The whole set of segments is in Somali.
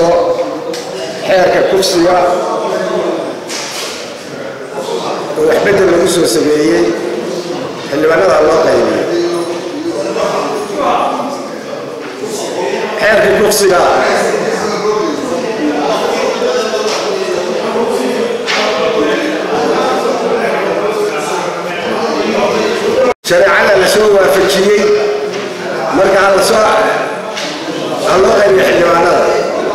horeyso xeerka kufsiga oo waxbedel lagu soo sameeyey xildhibaanada loo qaybiyey xeerka kufsiga shareecada la soo waafajiyey marka halasoo ha loo qaybiyo xildhibaanada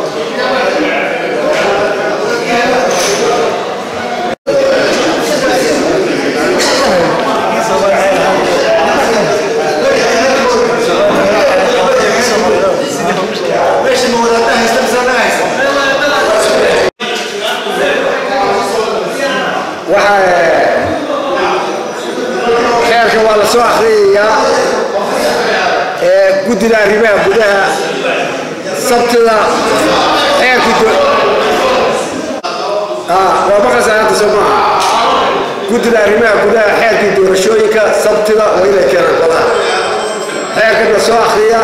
xeerka waa la soo akhriyayaa ee guddida arrimaha gudaha sabtida xeerkii waa maqlaysaa hadda soo maaha guddida arrimaha gudaha xeerkii doorashooyinka sabtida waa inay keenaan golaha xeerkan la soo akhriya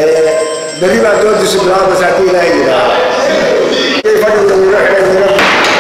berri baa doodiisu bilaabaysa haddii ilaahay yidhaaha fadhiga wiro xidhan